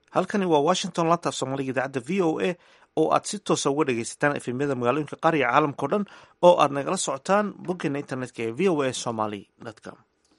halkani waa washington lantaaf soomaaliga idaacadda v o a oo aad si toosa uga dhagaysataan efemyada magaalooyinka qaar iyo caalamka o dhan oo aad nagala socotaan boggeena internetka ee v o a somaly com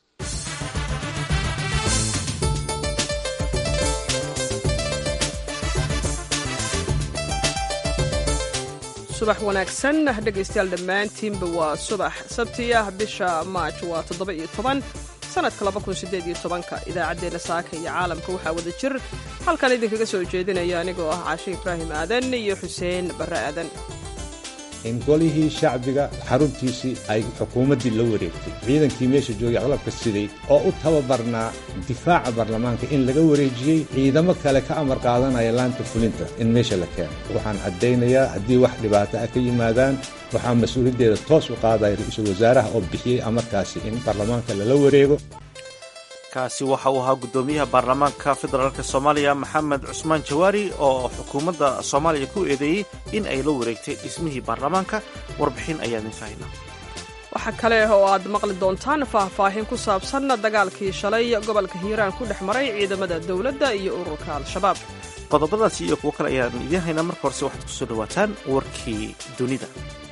subax wanaagsan dhegaystayaal dhammaantiinba waa subax sabti ah bisha maaj waa toddoba iyo toban sanadka laba kun sideed iyo tobanka idaacaddeenna saaka iyo caalamka waxaa wada jir halkan idinkaga soo jeedinaya anigoo ah caashe ibraahim aadan iyo xuseen barre aadan in golihii shacbiga xaruntiisii ay xukuumaddii la wareegtay ciidankii meesha joogay aqlabka siday oo u tababarnaa difaaca baarlamaanka in laga wareejiyey ciidamo kale ka amar qaadanaya laanta fulinta in meesha la keeno waxaan caddaynayaa haddii wax dhibaato ah ka yimaadaan waxaa mas-uuliyaddeeda toos u qaadaya ra-iisul wasaaraha oo bixiyey amarkaasi in baarlamaanka lala wareego kaasi waxa uu ahaa guddoomiyaha baarlamaanka federaalka soomaaliya maxamed cusmaan jawaari oo xukuumadda soomaaliya ku eedeeyey in ay la wareegtay dhismihii baarlamaanka warbixin ayaa idin faahina waxaa kale oo aad maqli doontaan faahfaahin ku saabsan dagaalkii shalay gobolka hiiraan ku dhex maray ciidamada dowladda iyo ururka al-shabaab qodobadaasi iyo kuwo kale ayaan idiin haynaa marka horese waxaad kusoo dhawaataan warkii dunida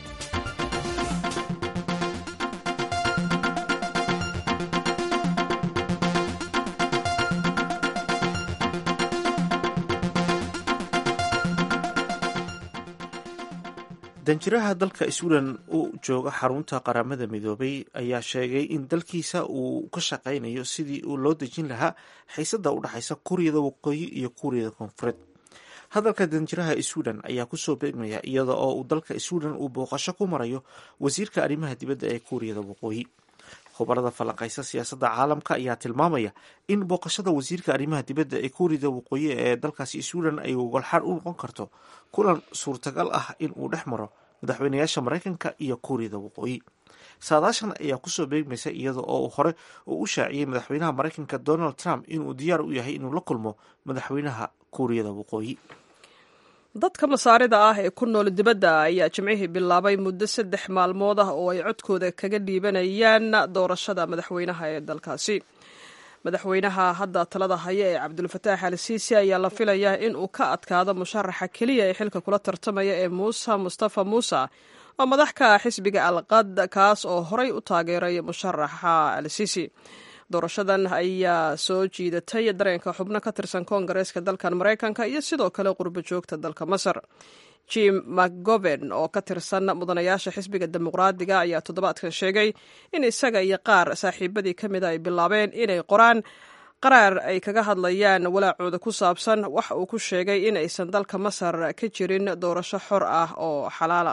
danjiraha dalka sweden u jooga xarunta qaramada midoobay ayaa sheegay in dalkiisa uu ka shaqaynayo sidii uu loo dejin lahaa xiisada u dhexaysa kuuriyada waqooyi iyo kuuriyada koonfureed hadalka danjiraha sweden ayaa kusoo beegmaya iyada oo uu dalka sweden uu booqasho ku marayo wasiirka arrimaha dibadda ee kuuriyada waqooyi khubarada falanqaysa siyaasadda caalamka ayaa tilmaamaya in booqashada wasiirka arrimaha dibadda ee kuuriyada waqooyi ee dalkaasi sweden ay golxaan u noqon karto kulan suurtagal ah in uu dhex maro madaxweynayaasha maraykanka iyo kuuriyada waqooyi saadaashan ayaa kusoo beegmaysa iyada oo hore uu u shaaciyey madaxweynaha maraykanka donald trump inuu diyaar u yahay inuu la kulmo madaxweynaha kuuriyada waqooyi dadka masaarida ah ee ku nool dibadda ayaa jimcihii bilaabay muddo saddex maalmood ah oo ay codkooda kaga dhiibanayaan doorashada madaxweynaha ee dalkaasi madaxweynaha hadda talada haya ee cabdulfataax al siisi ayaa la filayaa in uu ka adkaado musharaxa keliya ee xilka kula tartamaya ee muuse mustafa muuse oo madax ka ah xisbiga alqad kaas oo horay u taageeray musharaxa al siisi doorashadan ayaa soo jiidatay dareenka xubno ka tirsan koongareeska dalkan maraykanka iyo sidoo kale qurbo joogta dalka masar jim mcgoven oo ka tirsan mudanayaasha xisbiga dimuqraadiga ayaa toddobaadkan sheegay in isaga iyo qaar saaxiibadii ka mida ay bilaabeen inay qoraan qaraar ay kaga hadlayaan walaacooda ku saabsan waxa uu ku sheegay in aysan dalka masar ka jirin doorasho xor ah oo xalaala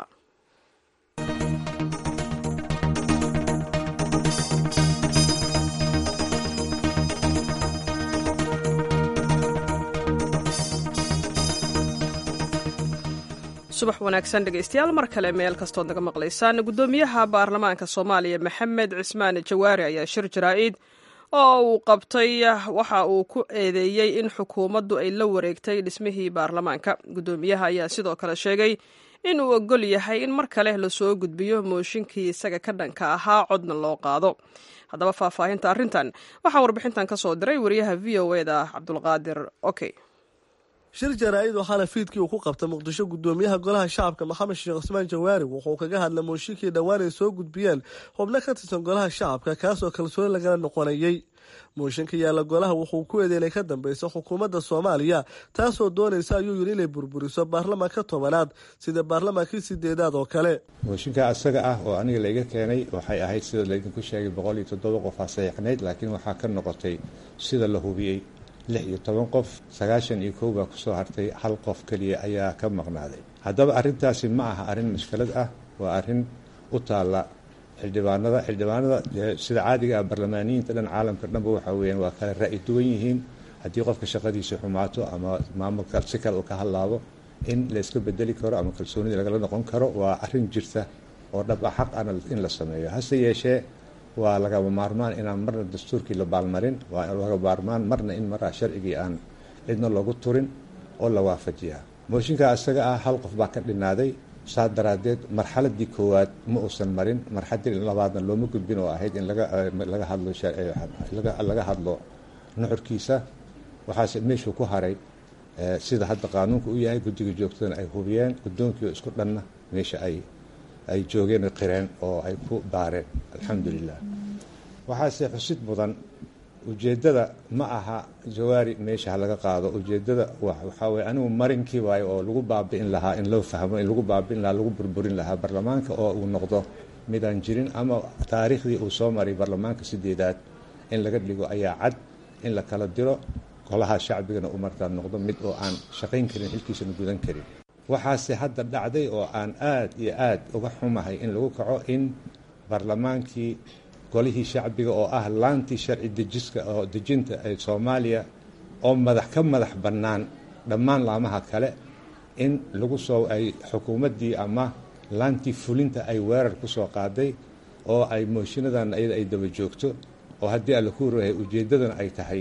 subax wanaagsan dhegaystayaal mar kale meel kastood naga maqlaysaan guddoomiyaha baarlamaanka soomaaliya maxamed cismaan jawaari ayaa shir jaraa'id oo uu qabtay waxa uu ku eedeeyey in xukuumaddu ay la wareegtay dhismihii baarlamaanka guddoomiyaha ayaa sidoo kale sheegay in uu ogol yahay in mar kale lasoo gudbiyo mooshinkii isaga ka dhanka ahaa codna loo qaado haddaba faahfaahinta arrintan waxaa warbixintan ka soo diray wariyaha v o eda cabdulqaadir okey shir jaraa'id oo xalay fiidkii uu ku qabta muqdisho guddoomiyaha golaha shacabka maxamed sheekh cusmaan jawaari wuxuu kaga hadlay mooshinkii dhowaan ay soo gudbiyeen xubno ka tirsan golaha shacabka kaasoo kalsooni lagala noqonayey mooshinka yaalla golaha wuxuu ku eeday inay ka dambeyso xukuumadda soomaaliya taasoo doonaysa ayuu yidhi inay burburiso baarlamaanka tobanaad sida baarlamaankii sideedaad oo kale mooshinka asaga ah oo aniga layga keenay waxay ahayd sida laydinku sheegay boqol iyo toddoba qof aa saxiixnayd laakiin waxaa ka noqotay sida la hubiyey lix iyo toban qof sagaashan iyo kow baa kusoo hartay hal qof keliya ayaa ka maqnaaday haddaba arrintaasi ma aha arrin mushkilad ah waa arrin u taalla xildhibaanada xildhibaanada sida caadiga ah barlamaaniyiinta dhan caalamka dhanba waxa weyaan waa kala ra'yi duwan yihiin haddii qofka shaqadiisa xumaato ama maamulka si kale uu ka hadlaabo in la iska bedeli karo ama kalsoonida lagala noqon karo waa arrin jirta oo dhab ah xaq ana in la sameeyo hase yeeshee waa lagaba maarmaan inaan marna dastuurkii la baalmarin waa laga maarmaan marna in maraa sharcigii aan cidna loogu turin oo la waafajiyaa mooshinka isaga ah hal qof baa ka dhinaaday saa daraadeed marxaladii koowaad ma uusan marin marxaladii labaadna looma gudbin oo ahayd in laga hadlo laga hadlo nuxurkiisa waxaase meeshuu ku haray sida hadda qaanuunka u yahay guddiga joogtadana ay hubiyeen guddoonkii isku dhanna meesha ay ay joogeen qireen oo ay ku baareen alxamdulilah waxaase xusid mudan ujeeddada ma aha jawaari meesha ha laga qaado ujeeddada waxaa weye anigu marinkii waayo oo lagu baabi'in lahaa in loo fahmo in lagu baabi'in lahaa lagu burburin lahaa baarlamaanka oo uu noqdo midaan jirin ama taariikhdii uu soo maray baarlamaanka sideedaad in laga dhigo ayaa cad in la kala diro golaha shacbigana uu markaa noqdo mid oo aan shaqayn karin xilkiisana gudan karin waxaase hadda dhacday oo aan aad iyo aad uga xumahay in lagu kaco in baarlamaankii golihii shacbiga oo ah laantii sharci dejiska oo dejinta ee soomaaliya oo madax ka madax bannaan dhammaan laamaha kale in lagu soo ay xukuumaddii ama laantii fulinta ay weerar ku soo qaaday oo ay mooshiinadan iyada ay daba joogto oo haddii alla ku rahay ujeeddadana ay tahay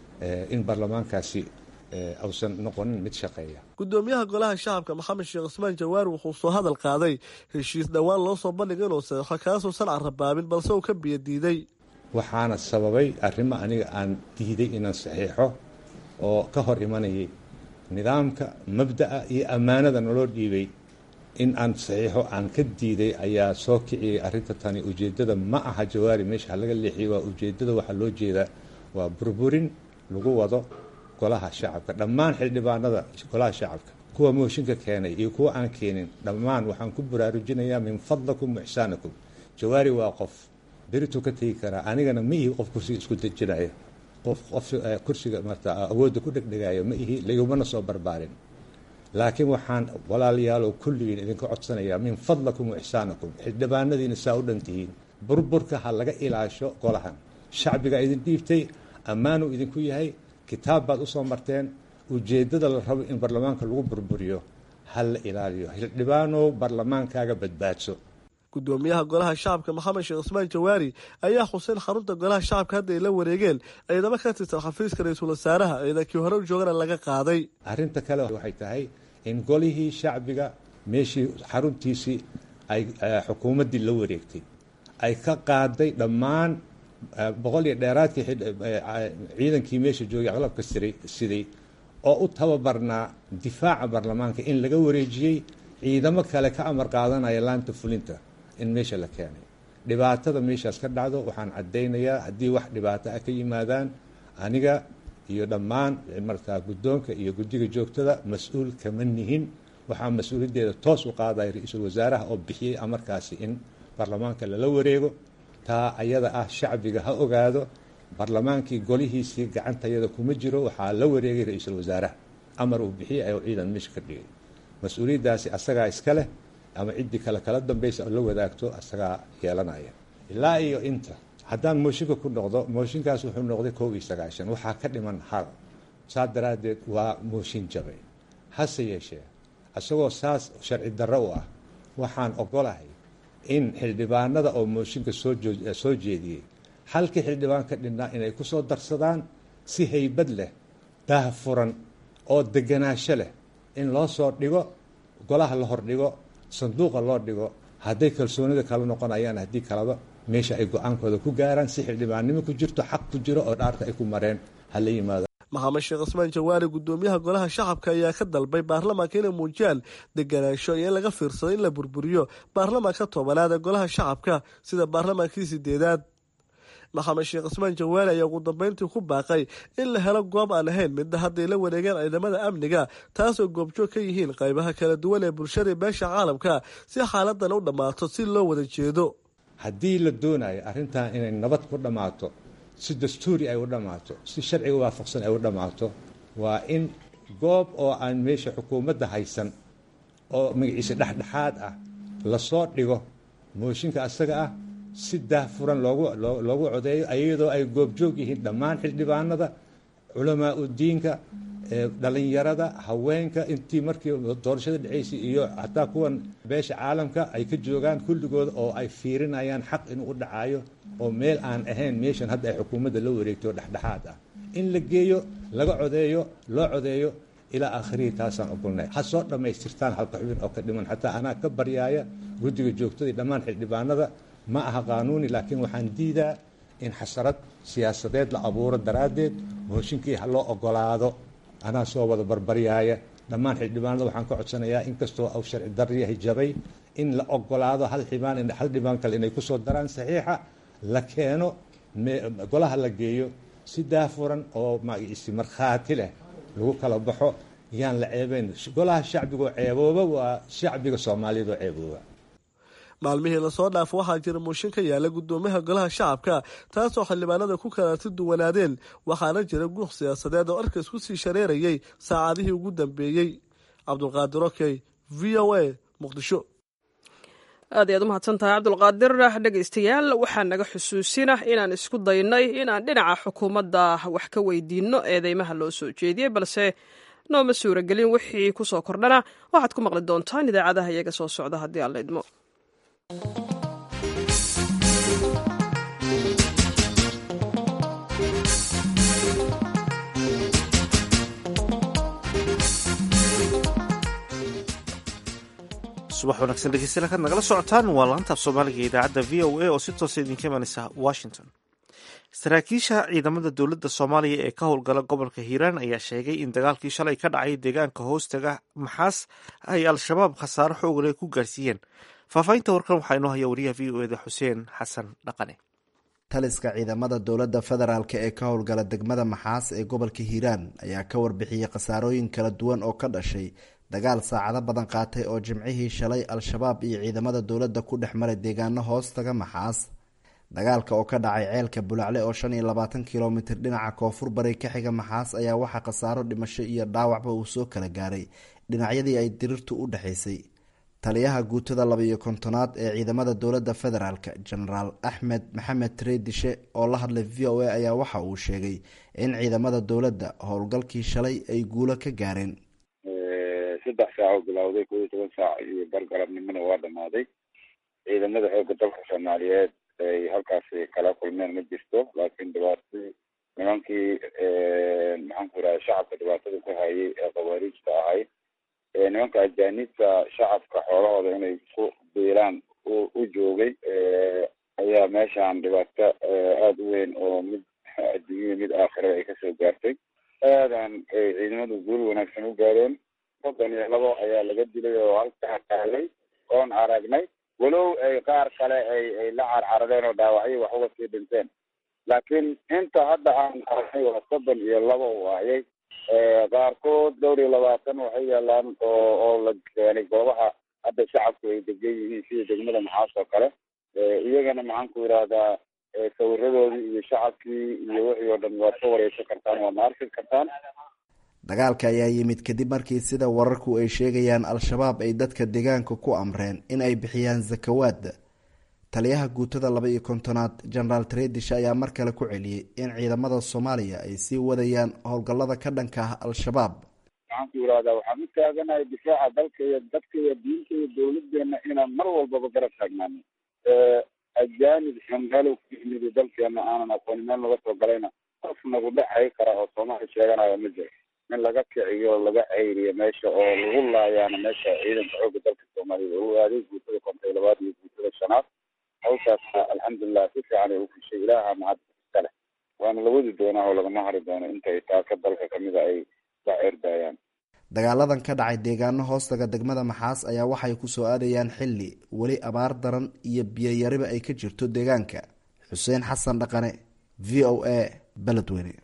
in baarlamaankaasi ausan noqonin mid shaqeeya gudoomiyaha golaha shacabka maxamed sheekh cusmaan jawaari wuxuu soo hadal qaaday heshiis dhowaan loo soo bandhigay inuu saxeixo kaasuusan carrabaabin balse uu ka biyo diiday waxaana sababay arrimo aniga aan diiday inaan saxiixo oo ka hor imanayay nidaamka mabda'a iyo ammaanada naloo dhiibay in aan saxiixo aan ka diiday ayaa soo kiciyey arrinta tani ujeeddada ma aha jawaari meesha ha laga leexiyey waa ujeeddada waxaa loo jeedaa waa burburin lagu wado golaha shacabka dhammaan xildhibaanada golaha shacabka kuwa mooshinka keenay iyo kuwa aan keenin dhammaan waxaan ku baraarujinayaa min fadlakum waxsaanakum jawaari waa qof berituu ka tegi karaa anigana ma ihi qof kursiga isku dejinaya qof qof kursiga marta awoodda ku dhegdhegaayo ma ihi laigumana soo barbaarin laakiin waxaan walaalayaal oo kulligiin idinka codsanayaa min fadlakum waxsaanakum xildhibaanadiina saa u dhan tihiin burburka ha laga ilaasho golahan shacbiga idin dhiibtay ammaanuu idinku yahay kitaab baad usoo marteen ujeeddada la rabo in baarlamaanka lagu burburiyo ha la ilaaliyo xildhibaanow baarlamaankaaga badbaadso gudoomiyaha golaha shacabka maxamed sheekh cusmaan jawaari ayaa xuseen xarunta golaha shacabka hadda ay la wareegeen ciidamo ka tirsan xafiiska ra-iisul wasaaraha ciidankii hore u joogana laga qaaday arrinta kale waxay tahay in golihii shacbiga meeshii xaruntiisii ay xukuumaddii la wareegtay ay ka qaaday dhammaan boqol iyo dheeraadkii ciidankii meesha joogay aqlabka siday oo u tababarnaa difaaca baarlamaanka in laga wareejiyey ciidamo kale ka amar qaadanaya laanta fulinta in meesha la keenay dhibaatada meeshaas ka dhacdo waxaan caddaynayaa haddii wax dhibaato ah ka yimaadaan aniga iyo dhammaan markaa guddoonka iyo guddiga joogtada mas-uul kama nihin waxaa mas-uuliyaddeeda toos u qaadaya ra-iisul wasaaraha oo bixiyey amarkaasi in baarlamaanka lala wareego taa ayada ah shacbiga ha ogaado baarlamaankii golihiisii gacantayada kuma jiro waxaa la wareegay ra-iisul wasaaraha amar uu bixiyey ayuu ciidan meesha ka dhigay mas-uuliyaddaasi asagaa iska leh ama ciddii kale kala dambaysa oo la wadaagto asagaa yeelanaya ilaa iyo inta haddaan mooshinka ku noqdo mooshinkaas wuxuu noqday kow iyo sagaashan waxaa ka dhiman hal saas daraaddeed waa mooshin jabay hase yeeshee isagoo saas sharci darro u ah waxaan ogolahay in xildhibaanada oo mooshinka soosoo jeediyey halkii xildhibaan ka dhinnaa inay ku soo darsadaan si haybad leh daah furan oo deganaansho leh in loo soo dhigo golaha la hordhigo sanduuqa loo dhigo hadday kalsoonida kala noqonayaan haddii kalaba meesha ay go-aankooda ku gaaraan si xildhibaannimo ku jirto xaq ku jiro oo dhaarta ay ku mareen ha la yimaado maxamed sheekh cusmaan jawaari gudoomiyaha golaha shacabka ayaa ka dalbay baarlamaanka inay muujiyaan deganaansho iyo in laga fiirsado in la burburiyo baarlamaanka tobanaad ee golaha shacabka sida baarlamaankii sideedaad maxamed sheekh cusmaan jawaari ayaa ugu dambeyntii ku baaqay in la helo goob aan ahayn midda hadday la wareegeen ciidamada amniga taasoo goobjoog ka yihiin qaybaha kala duwan ee bulshada beesha caalamka si xaaladan u dhammaato si loo wada jeedo haddii la doonayo arrintan inay nabad ku dhammaato si dastuuri ay u dhammaato si sharciga waafaqsan ay u dhammaato waa in goob oo aan meesha xukuumadda haysan oo magaciisa dhexdhexaad ah lasoo dhigo mooshinka asaga ah si daahfuran loogu loogu codeeyo iyadoo ay goobjoog yihiin dhammaan xildhibaanada culamaa udiinka dhalinyarada haweenka intii markii doorashada dhaceysay iyo hataa kuwan beesha caalamka ay ka joogaan kulligooda oo ay fiirinayaan xaq inuu u dhacayo oo meel aan ahayn meeshan hadda ay xukuumadda la wareegtay oo dhexdhexaad ah in la geeyo laga codeeyo loo codeeyo ilaa aakhirihii taasaan ogolnay ha soo dhammaystirtaan halka xubin oo ka dhiman xataa anaa ka baryaaya guddiga joogtadii dhammaan xildhibaanada ma aha qaanuuni laakiin waxaan diidaa in xasarad siyaasadeed la abuuro daraaddeed mooshinkii ha loo ogolaado anaa soo wada barbaryaaya dhammaan xildhibaanada waxaan ka codsanayaa inkastoo au sharci daryahay jabay in la ogolaado hal xibaan hal dhibaan kale inay kusoo daraan saxiixa la keeno golaha la geeyo si daafuran oo magciisi markhaati leh lagu kala baxo yaan la ceebeyn golaha shacbigaoo ceebooba waa shacbiga soomaaliyeed oo ceebooba maalmihii lasoo dhaafo waxaa jira mooshin ka yaala guddoomiyaha golaha shacabka taasoo xildhibaanada ku kalaati duwanaadeen waxaana jira guuq siyaasadeed oo arkays ku sii shareerayay saacadihii ugu dambeeyey cabdulqaadir okey v o a muqdisho aad ayaad u mahadsan tahay cabdulqaadir dhegaystayaal waxaa naga xusuusina inaan isku daynay inaan dhinaca xukuumadda wax ka weydiinno eedeymaha loo soo jeediyey balse nooma suuragelin wixii ku soo kordhana waxaad ku maqli doontaan idaacadaha iyaga soo socda haddii aan la idmo subax wanaagsan dhegeystayaal kaad nagala socotaan waa laantaaf soomaaliga ee idaacadda v o a oo si toosa idinka imanaysa washington saraakiisha ciidamada dowladda soomaaliya ee ka howlgala gobolka hiiraan ayaa sheegay in dagaalkii shalay ka dhacay deegaanka hoostaga maxaas ay al-shabaab khasaaro xoogale ku gaarsiiyeen faahfaahinta warkan waxaa inoo haya wariyaha v o eda xuseen xasan dhaqane taliska ciidamada dowladda federaalk ee ka howlgala degmada maxaas ee gobolka hiiraan ayaa ka warbixiyey khasaarooyin kala duwan oo ka dhashay dagaal saacado badan qaatay oo jimcihii shalay al-shabaab iyo ciidamada dowladda ku dhex maray deegaano hoostaga maxaas dagaalka oo ka dhacay ceelka bulacle oo shan iyo labaatan kilomitir dhinaca koonfur bari ka xiga maxaas ayaa waxaa khasaaro dhimasho iyo dhaawacba uu soo kala gaaray dhinacyadii ay dirirtu u dhexaysay taliyaha guutada laba-iyo kontonaad ee ciidamada dowladda federaalk genaraal axmed maxamed treedishe oo la hadlay v o a ayaa waxa uu sheegay in ciidamada dowladda howlgalkii shalay ay guulo ka gaareen saddex saac oo bilowday kow iyo toban saac iyo bargalabnimona waa dhamaaday ciidamada xoogga dalka soomaaliyeed ay halkaasi kala kulmeen ma jirto laakiin dhibaatadii nimankii maxaan ku iraha shacabka dhibaatada ku hayay ee khawaariijta ahayd nimanka ajaanibta shacabka xoolahooda inay ku biilaan u joogay ayaa meeshaan dhibaato aada u weyn oo mid adduunyada mid aakhirada ay kasoo gaartay aadan ay ciidamadu guul wanaagsan u gaareen soddon iyo labo ayaa laga dilay oo halkaa taalay oon aragnay walow ay qaar kale ay ay la carcaradeen oo dhaawacyo wax uga sii dhinteen laakiin inta hadda aan aragnay waa soddon iyo labo u ahayay qaarkood dhowr iyo labaatan waxay yaalaan oo oo la keenay goobaha hadda shacabku ay degan yihiin sida degmada maxaas oo kale iyagana maxaan ku yidhaahdaa sawiradoodii iyo shacabkii iyo wixii oo dhan waad ka wareysan kartaan waadna arki kartaan dagaalka ayaa yimid kadib markii sida wararku ay sheegayaan al-shabaab ay dadka deegaanka ku amreen in ay bixiyaan zakawaad taliyaha guutada laba iyo kontonaad genaraal tredish ayaa mar kale ku celiyey in ciidamada soomaaliya ay sii wadayaan howlgallada ka dhanka ah al-shabaab maxaan ku yidhahdaa waxaan u taaganahay difaaca dalka iyo dadka iyo diinta iyo dowladeena inaan mar walbaba garab taagnaano ajaanib xunmeelow ku yimid dalkeena aanan aqoonin meel naga soo galayna qof nagu dhexay kara oo soomaali sheeganayo ma jiro in laga kiciyo laga ceyriyo meesha oo lagu laayaana meesha ciidanka xoogga dalka soomaaliya lagu aaday guutada konton iyo labaad iyo guutada shanaad hawshaasna alxamdulilah si fiican ay u fushay ilaaha mahad iskale waana la wadi doonaa oo lagama hari doono intay taaka dalka kamida ay la ceerdaayaan dagaaladan ka dhacay deegaano hoostaga degmada maxaas ayaa waxay kusoo aadayaan xilli weli abaar daran iyo biyoyariba ay ka jirto deegaanka xuseen xasan dhaqane v o a beledweyne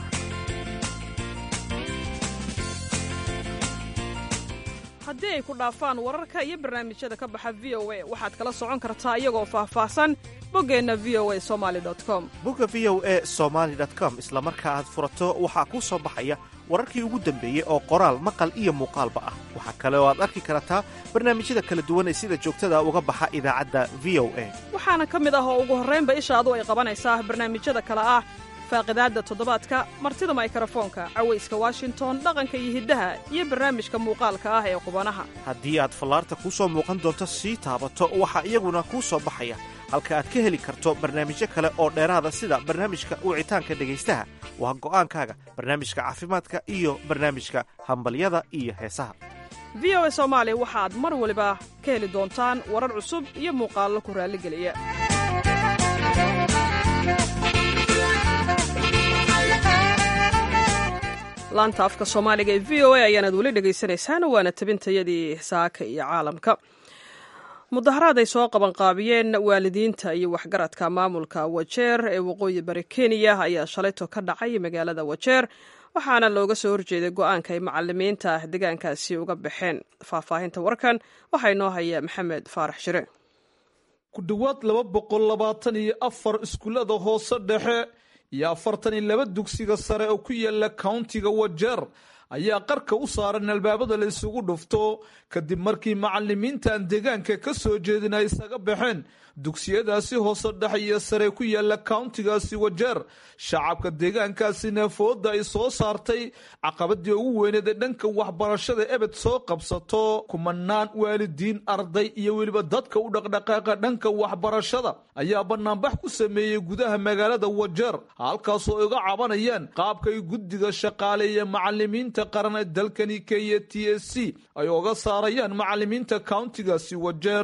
haddii ay ku dhaafaan wararka iyo barnaamijyada ka baxa v o a waxaad kala socon kartaa iyagoo faahfaahsan boggeenna v o a somali com bogga v o a somaali com isla marka aad furato waxaa kuu soo baxaya wararkii ugu dambeeyey oo qoraal maqal iyo muuqaalba ah waxaa kale oo aad arki kartaa barnaamijyada kala duwan ee sida joogtada uga baxa idaacadda v o a waxaana ka mid ah oo ugu horraynba ishaadu ay qabanaysaa barnaamijyada kale ah faaqidaadda toddobaadka martida maykarafoonka cawayska washington dhaqanka iyo hiddaha iyo barnaamijka muuqaalka ah ee qubanaha haddii aad fallaarta kuu soo muuqan doonto sii taabato waxaa iyaguna kuu soo baxaya halka aad ka heli karto barnaamijyo kale oo dheeraada sida barnaamijka wicitaanka dhegaystaha waa go'aankaaga barnaamijka caafimaadka iyo barnaamijka hambalyada iyo heesaha v o a soomaali waxaad mar waliba ka heli doontaan warar cusub iyo muuqaallo ku raalligeliya laanta afka soomaaliga ee v o a ayaanaad weli dhegaysaneysaan waana tabintayadii saaka iyo caalamka mudaharaad ay soo qabanqaabiyeen waalidiinta iyo waxgaradka maamulka wajeer ee waqooyi bari kenya ayaa shalayto ka dhacay magaalada wajeer waxaana looga soo horjeeday go-aanka ay macalimiinta deegaankaasi uga baxeen faahfaahinta warkan waxaa inoo haya maxamed faarax shire ku dhowaad laba boqol labaatan iyo afar iskuullada hoose dhexe iyo afartan iyo laba dugsiga sare oo ku yaala countiga wajeer ayaa qarka u saaran albaabada la isugu dhufto kadib markii macalimiintan deegaanka ka soo jeedin ay isaga baxeen dugsiyadaasi hoose dhexe iyo sare ku yaala countigaasi wajeer shacabka deegaankaasina fooda ay soo saartay caqabadii ugu weyneed ee dhanka waxbarashada ebed soo qabsato kumanaan waalidiin arday iyo weliba dadka u dhaqdhaqaaqa dhanka waxbarashada ayaa banaanbax ku sameeyey gudaha magaalada wajeer halkaasoo ay uga cabanayaan qaabkay guddiga shaqaaleeya macalimiinta qaran ee dalkani kenya t s c ay oga saarayaan macalimiinta countigaasi wajeer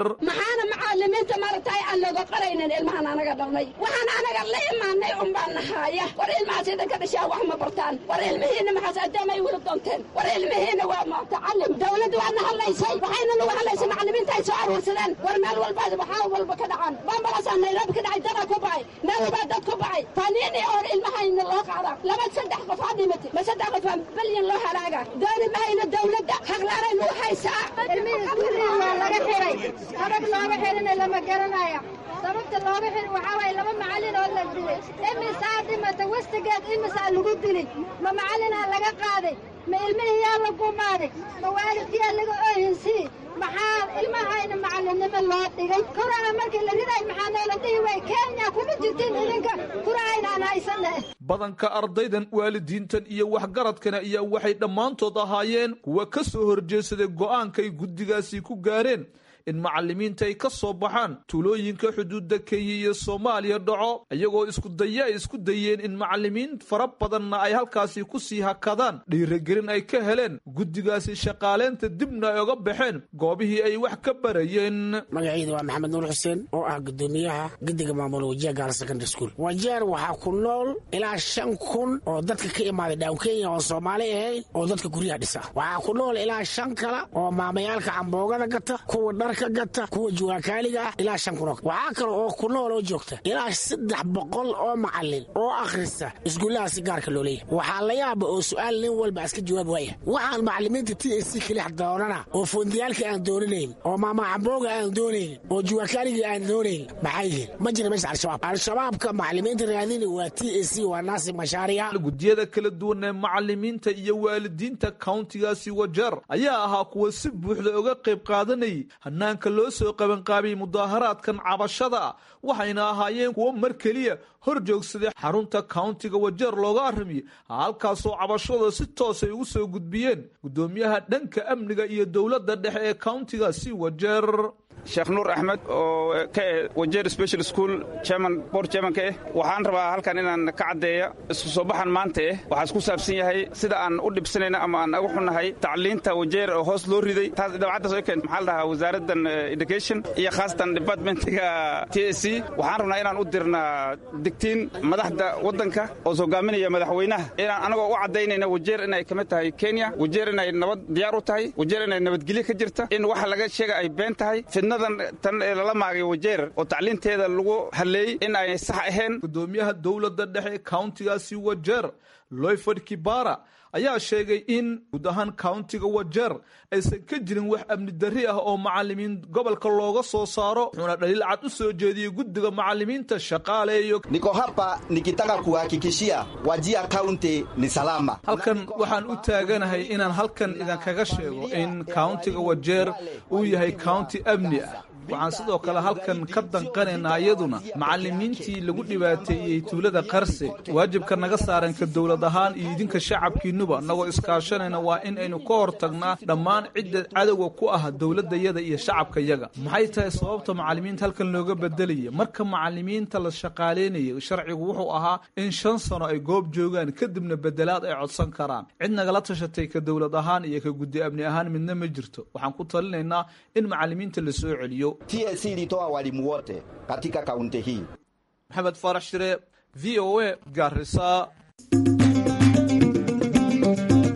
aan looga qaraynin ilmahan anaga dhalnay waxaan anaga la imaanay unbaan nahaaya war ilmahaas idinka dhashaa wax ma bartaan war ilmihiina maxaas addaamay weli doonteen war ilmihiina waa mutacalim dawladdu waa na hadlaysay waxayna nagu hadlaysay macalimiinta ay soo aruursadeen war meel walba waxaa walba ka dhacan bambalaasaa nairobi ka dhacay dada ku bacay meel walbaa dad ku bacay taniini oo ilmahayna loo qaada laba saddex qof aa dhimatay ma saddex qof aa balyan loo halaaga dooni mahayna dawladda haqlaaray nagu haysaa ilmihii gurigii waa laga xiray sabab looga xirina lama garanaya sababta looga xiri waxaa waaye laba macallin oo la dilay imisaa dhimata westigeed imisaa lagu dilay ma macallinaa laga qaaday ma ilmihiyaa la gumaaday ma waalidkiyaa laga ohinsii maxaa ilmahayna macallinnimo loo dhigay kuraha markii la riday maxaa noola dhihi way kenya kuma jirtin idinka kurahaynaan haysana badanka ardaydan waalidiintan iyo waxgaradkana ayaa waxay dhammaantood ahaayeen kuwa ka soo horjeedsaday go'aankay guddigaasi ku gaareen in macalimiinta ay ka soo baxaan tuulooyinka xuduudda kenya iyo soomaaliya dhaco iyagoo isku daya ay isku dayeen in macalimiin fara badanna ay halkaasi ku sii hakadaan dhiirigelin ay ka heleen guddigaasi shaqaaleynta dibna ay oga baxeen goobihii ay wax ka barayeen magacayda waa maxamed nuur xuseen oo ah gudoomiyaha guddiga maamula wajiha gaala secondary school wajeer waxaa ku nool ilaa shan kun oo dadka ka imaaday dhawn kenya oon soomaali ahayn oo dadka guryaha dhisa waxaa ku nool ilaa shan kale oo maamayaalka camboogada gata kuwa dhar gata kuwa juwaakaaliga ah ilaa shan kun waxaa kale oo ku nool oo joogta ilaa saddex boqol oo macalin oo akhrista iskuullaha si gaarka loo leeyahy waxaa la yaaba oo su-aal nin walba iska jawaab waaya waxaan macalimiinta t s c kalix doonana oo foondiyaalka aan doonanayn oo maamacambooga aan doonaynin oo juwaakaaliga aan doonaynin maxay yihiin ma jira meesha al-shabaab al-shabaabka macalimiinta raadini waa t s c waa naasib mashaariya guddiyada kala duwan ee macalimiinta iyo waalidiinta countigaasi wajeer ayaa ahaa kuwa si buuxda uga qayb qaadanayay hannaanka loo soo qabanqaabiyey mudaaharaadkan cabashada ah waxayna ahaayeen kuwo mar keliya hor joogsaday xarunta countiga wajeer looga arramiyey halkaasoo cabashada si toos ay ugu soo gudbiyeen guddoomiyaha dhanka amniga iyo dowladda dhexe ee countigaasi wajeer sheekh nuur axmed oo ka eh wajeer special school chairman board chairmanka eh waxaan rabaa halkan inaan ka caddeeya isku soo baxan maanta eh waxaa isku saabsan yahay sida aan u dhibsanayna ama aan ugu xunnahay tacliinta wajeer oo hoos loo riday taas dabcaddaas oo keen maxaa la dhahaa wasaaraddan education iyo khaasatan departmentiga t s c waxaan rabnaa inaan u dirnaa digtiin madaxda waddanka oo hogaaminaya madaxweynaha inaan anagoo u caddaynayna wajeer inay ka mid tahay kenya wajeer inay nabad diyaar u tahay wajeer inay nabadgelyo ka jirta in waxa laga sheega ay been tahay tan ee lala maagay wajeer oo tacliinteeda lagu hadleeyey in ay sax ahayn gudoomiyaha dowladda dhexe ee countigaasi wajeer loyford kibara ayaa sheegay in guud ahaan countiga wajeer aysan ka jirin wax amni darri ah oo macalimiin gobolka looga soo saaro wuxuuna dhaliil cad u soo jeediyey guddiga macalimiinta shaqaaleeyo niko hapa nikitaka kuhakikishia wajia county ni salama halkan waxaan u taaganahay inaan halkan idinkaga sheego in countiga wajeer uu yahay county amni ah waxaan sidoo kale halkan ka danqanaynaa iyaduna macalimiintii lagu dhibaateeyey tuulada qarse waajibka naga saaran ka dowlad ahaan iyo idinka shacabkiinuba nagoo iskaashanayna waa in aynu ka hortagnaa dhammaan cidda cadowga ku ah dowladayada iyo shacabkayaga maxay tahay sababta macalimiinta halkan looga bedelaya marka macalimiinta la shaqaaleynayay sharcigu wuxuu ahaa in shan sano ay goob joogaan kadibna bedelaad ay codsan karaan cid nagala tashatay ka dowlad ahaan iyo ka guddi amni ahaan midna ma jirto waxaan ku talinaynaa in macalimiinta la soo celiyo TSC ilitoa walimu wote katika kaunti hii. Maxamed Farax Shire, VOA, Garissa.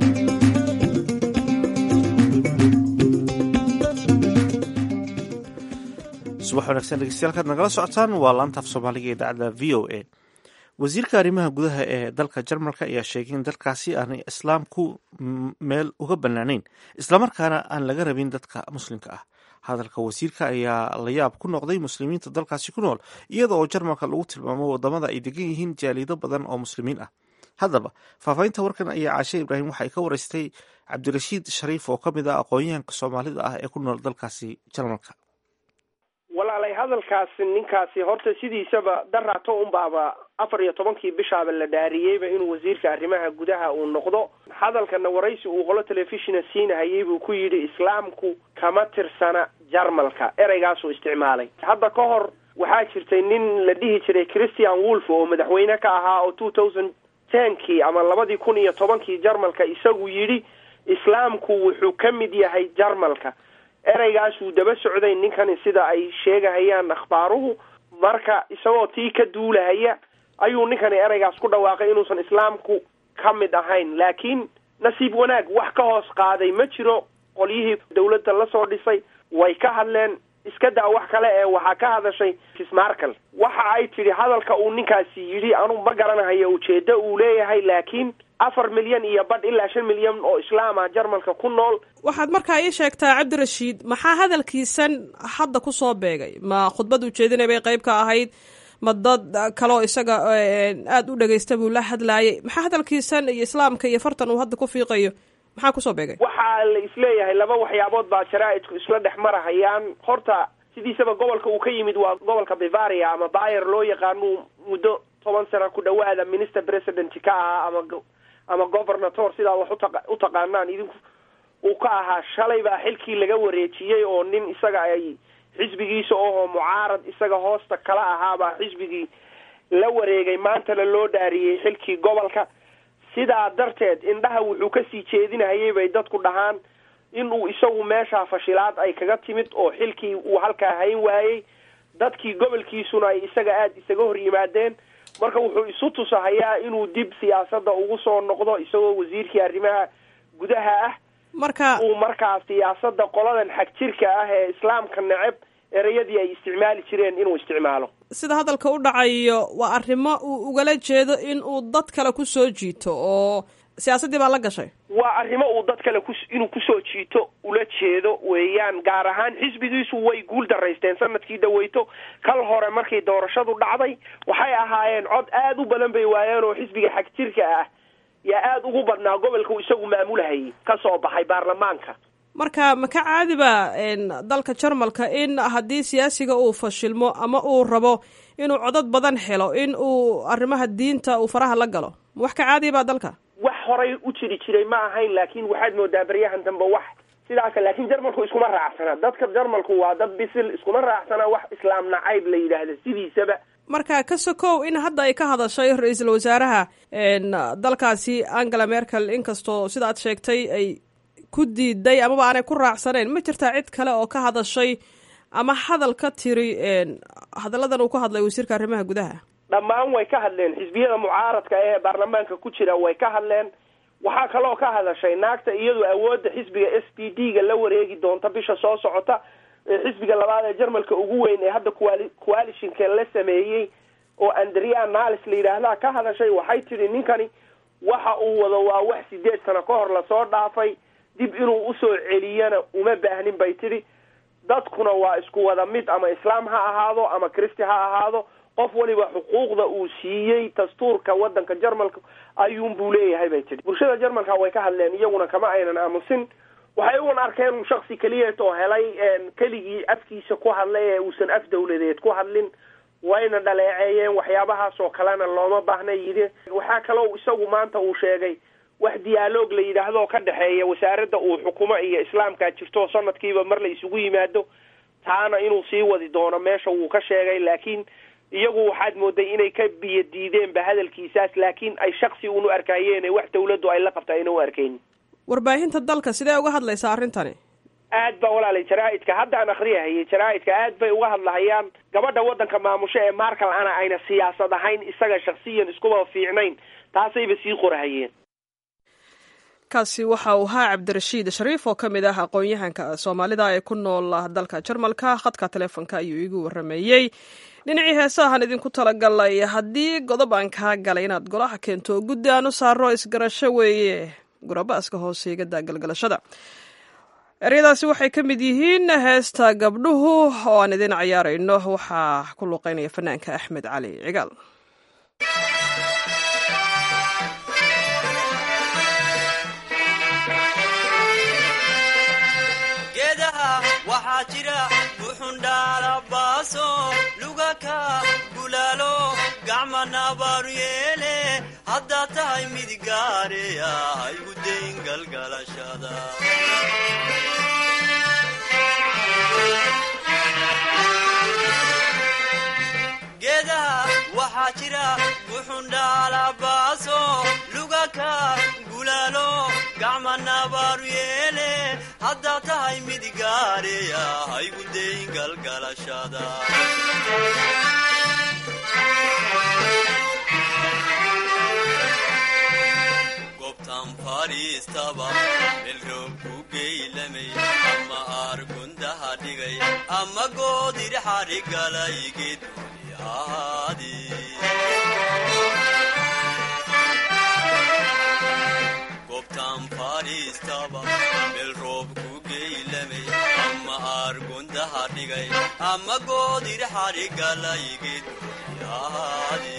subax wanaagsan dhegeystayaal kaad nagala socotaan waa laanta af soomaaliga idaacadda v o a wasiirka arrimaha gudaha ee dalka jarmalka ayaa sheegay in dalkaasi aanay islaamku meel uga banaanayn islamarkaana aan laga rabin dadka muslimka ah hadalka wasiirka ayaa la yaab ku noqday muslimiinta dalkaasi ku nool iyada oo jarmalka lagu tilmaamo wadamada ay degan yihiin jaalido badan oo muslimiin ah haddaba faahfaahinta warkan ayaa caashe ibraahim waxay ka wareystay cabdirashiid shariif oo ka mid ah aqoon-yahanka soomaalida ah ee ku nool dalkaasi jarmalka walaalay hadalkaasi ninkaasi horta sidiisaba daraato unbaaba afar iyo tobankii bishaaba la dhaariyeyba inuu wasiirka arrimaha gudaha uu noqdo hadalkana waraysi uu qolo telefishina siinahayay buu ku yidhi islaamku kama tirsana jarmalka ereygaasuu isticmaalay hadda ka hor waxaa jirtay nin la dhihi jiray christian wolf oo madaxweyne ka ahaa oo two thousand tenkii ama labadii kun iyo tobankii jarmalka isagu yidhi islaamku wuxuu ka mid yahay jarmalka ereygaasuu daba socday ninkani sida ay sheegahayaan akhbaaruhu marka isagoo tii ka duulahaya ayuu ninkani ereygaas ku dhawaaqay inuusan islaamku ka mid ahayn laakiin nasiib wanaag wax ka hoos qaaday ma jiro qolyihii dawladda lasoo dhisay way ka hadleen iska daa wax kale ee waxaa ka hadashay kismarkal waxa ay tidhi hadalka uu ninkaasi yidhi anu ma garanahayo ujeeddo uu leeyahay laakiin afar milyan iyo badh ilaa shan milyan oo islaam ah jarmalka ku nool waxaad markaa ii sheegtaa cabdirashiid maxaa hadalkiisan hadda ku soo beegay ma khudbad ujeedinay bay qayb ka ahayd ma dad kaloo isaga aada u dhegaysta buu la hadlaayay maxaa hadalkiisan iyo islaamka iyo fartan uu hadda ku fiiqayo maxaa kusoo beegay waxaa la isleeyahay laba waxyaabood baa jaraa-idku isla dhex marahayaan horta sidiisaba gobolka uu ka yimid waa gobolka bavaria ama bayer loo yaqaanu muddo toban sana ku dhawaada minister president ka ahaa ama ama governator sidaa wax uta u taqaanaan idinku uu ka ahaa shalay baa xilkii laga wareejiyey oo nin isaga ay xisbigiisa ohoo mucaarad isaga hoosta kala ahaabaa xisbigii la wareegay maantana loo dhaariyey xilkii gobolka sidaa darteed indhaha wuxuu kasii jeedinahayay bay dadku dhahaan in uu isagu meeshaa fashilaad ay kaga timid oo xilkii uu halkaa hayn waayey dadkii gobolkiisuna ay isaga aada isaga hor yimaadeen marka wuxuu isu tusahayaa inuu dib siyaasadda ugu soo noqdo isagoo wasiirkii arrimaha gudaha ah marka uu markaa siyaasadda qoladan xag jirka ah ee islaamka neceb ereyadii ay isticmaali jireen inuu isticmaalo sida hadalka u dhacayo waa arrimo uu ugala jeedo in uu dad kale ku soo jiito oo siyaasaddii baa la gashay waa arrimo uu dad kale ku inuu kusoo jiito ula jeedo weeyaan gaar ahaan xisbigiisu way guul daraysteen sanadkii dhaweyto kal hore markii doorashadu dhacday waxay ahaayeen cod aada u badan bay waayeen oo xisbiga xag jirka ah yaa aada ugu badnaa gobolku isagu maamulahayay ka soo baxay baarlamaanka marka ma ka caadiba dalka jarmalka in haddii siyaasiga uu fashilmo ama uu rabo inuu codad badan helo in uu arrimaha diinta uu faraha la galo ma wax ka caadiya baa dalka wax horay u jiri jiray ma ahayn laakiin waxaad moodaa baryahan dambe wax sidaasa laakiin jarmalku iskuma raacsana dadka jarmalku waa dad bisil iskuma raacsana wax islaam nacayb la yidhaahda sidiisaba marka ka sokow in hadda ay ka hadashay ra-iisul wasaaraha dalkaasi angela merkel inkastoo sida aad sheegtay ay ku diiday amaba aanay ku raacsaneen ma jirtaa cid kale oo ka hadashay ama hadal ka tiri hadalladan uu ka hadlay wasiirka arrimaha gudaha dhammaan way ka hadleen xisbiyada mucaaradka ee baarlamaanka ku jira way ka hadleen waxaa kaloo ka hadashay naagta iyadu awoodda xisbiga s p d ga la wareegi doonta bisha soo socota xisbiga labaad ee jarmalka ugu weyn ee hadda quali coalitionka la sameeyey oo andrea nalis la yidhaahdaa ka hadashay waxay tidhi ninkani waxa uu wado waa wax sideed sano ka hor lasoo dhaafay dib inuu usoo celiyana uma baahnin bay tidhi dadkuna waa isku wada mid ama islaam ha ahaado ama christi ha ahaado qof waliba xuquuqda uu siiyey dastuurka wadanka jarmalka ayuun buu leeyahay bay tidhi bulshada jarmalka way ka hadleen iyaguna kama aynan aamusin waxay uun arkeen shaksi keliyeet oo helay keligii afkiisa ku hadlay ee uusan af dawladeed ku hadlin wayna dhaleeceeyeen waxyaabahaas oo kalena looma baahna yidhi waxaa kaloo isagu maanta uu sheegay wax diyaaloog la yidhaahdo ka dhexeeya wasaaradda uu xukumo iyo islaamkaa jirto sanadkiiba mar la isugu yimaado taana inuu sii wadi doono meesha wuu ka sheegay laakiin iyagu waxaad mooday inay ka biyo diideenba hadalkiisaas laakiin ay shaksi uunu arkayeen wax dawladdu ay la qabta ayna u arkayn warbaahinta dalka sidee uga hadlaysaa arrintani aad baa walaalay jaraa-idka haddaan akriyahayay jaraa-idka aad bay uga hadlahayaan gabadha waddanka maamusho ee markal ana ayna siyaasad ahayn isaga shaksiyan iskuba fiicnayn taasayba sii qorahayeen kaasi waxa uu ahaa cabdirashiid shariif oo ka mid ah aqoon-yahanka soomaalida ee ku nool dalka jarmalka khadka taleefonka ayuu iigu warameeyey dhinacii heesahan idinku talagalay haddii godob aan kaa galay inaad golaha keento guddi aan u saaro isgarasho weeye gurabaaska hooseegada galgalashada eryadaasi waxay ka mid yihiin heesta gabdhuhu oo aan idin cayaarayno waxaa ku luuqeynaya fanaanka axmed cali cigaal waxaa jira buxundhaalabaaso lugaka gulaalo gacma nabaaru yeele haddaad tahay mid gaareya haygu dayn galgalashada geedaha waxaa jira buxundhaalabaaso lugaka gulaalo gacma nabaaru yeele haddaad tahay mid gaareya haygu dayn galgalashada gobtan fadhiistaba melroob ku geylamay ama aargundaha dhigay ama goodir xadhigalay geeduni ahaadi gobtan fadhiistaba meel roob ku geylamay ama aargundaha dhigay ama goodir xadhigalay geeduni ahaadi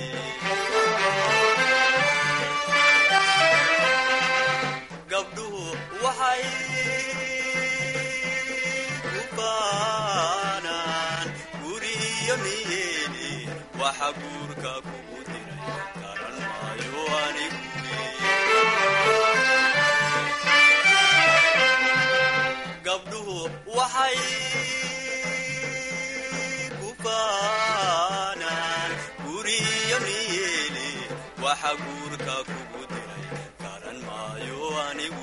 gabdhuhu waxay ku baanaan guriyo niyeeni waxa guurka kugu diray garan maayo anigu gabdhuhu waxay ku baanaan guriyo niyeeni waxa guurka kugu diray garan maayo anigu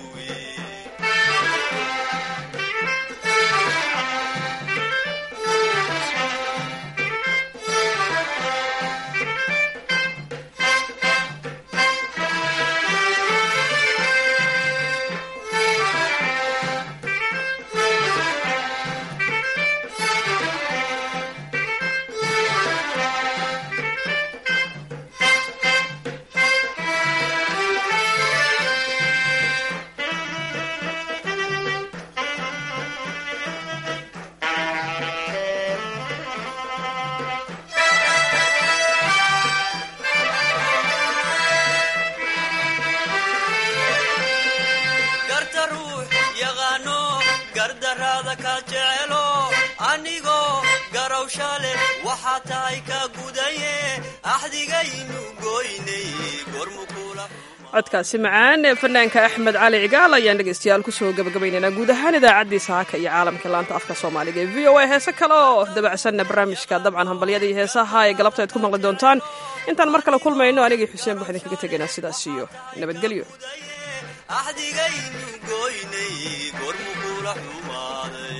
garta ruux yaqaano gardaraada ka jecelo anigoo garawsha leh waxaa tahay ka gudaye axdigaynu goynay gormukula codkaasi macaan ee fanaanka axmed cali cigaal ayaan dhegaystayaal kusoo gabagabaynaynaa guud ahaan idaacaddii saaka iyo caalamka laanta afka soomaaliga ee v o a heese kale oo dabacsanna barnaamijka dabcan hambalyada iyo heesaha ay galabta aad ku maqli doontaan intaan mar kale kulmayno anigii xuseen buu idinkaga tegaynaa sidaas iyo nabadgelyo axdigaynu goynay gormukula xumaaday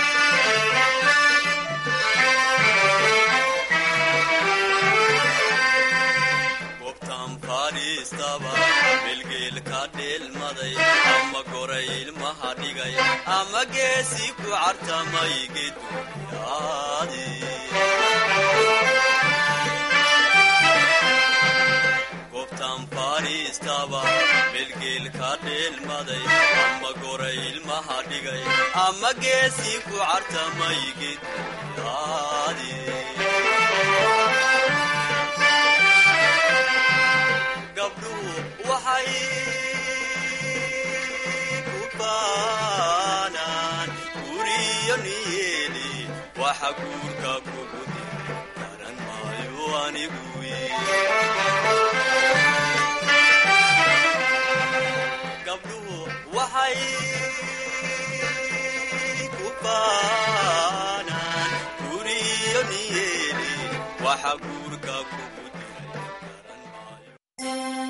gobtan fadhiistaba melgeel ka dheelmaday ama goray ilmaha dhigay ama geesi ku cartamay geeduniyaadi gobtan fadhiistaba melgeel ka dheelmaday ama goray ilmaha dhigay ama geesi ku cartamay geeduniyaadi gabdhuhu waxay ku baanaan guriyo niyeeli waxa guurka kugu diray garan maayo anigu